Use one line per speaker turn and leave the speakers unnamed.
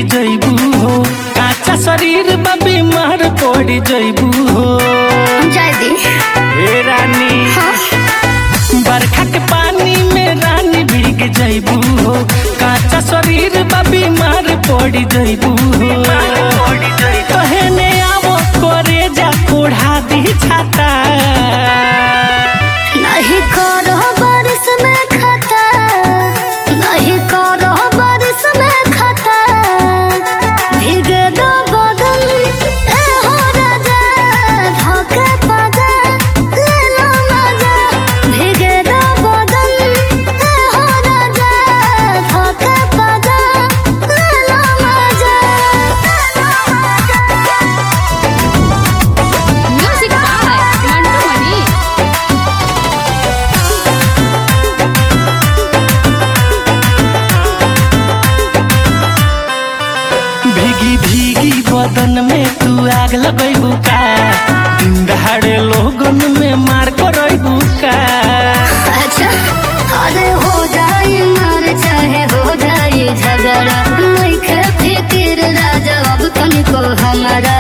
जइबू हो काचा शरीर बा बीमार पड़ जइबू हो
जय दी
हे रानी
हाँ
बरखा के पानी में रानी भीग जइबू हो काचा शरीर बा बीमार पड़ जइबू हो कहने आवो करे जा कोढ़ा दी छाता
नहीं करो बारिश में खाता नहीं करो बारिश में खाता भीगे दो बदन ए हो राजा धोखे पाजा ले लो मजा भीगे दो बदन ए हो राजा धोखे पाजा ले लो मजा
Music by Mantu Mani.
भीगी भीगी बदन में तू आग लगैबू का दिन दहाड़े लोगन में मार करैबू का
अच्छा अरे हो जाए मार चाहे हो जाए झगड़ा नहीं खे फिकिर राजा अब तनिको हमारा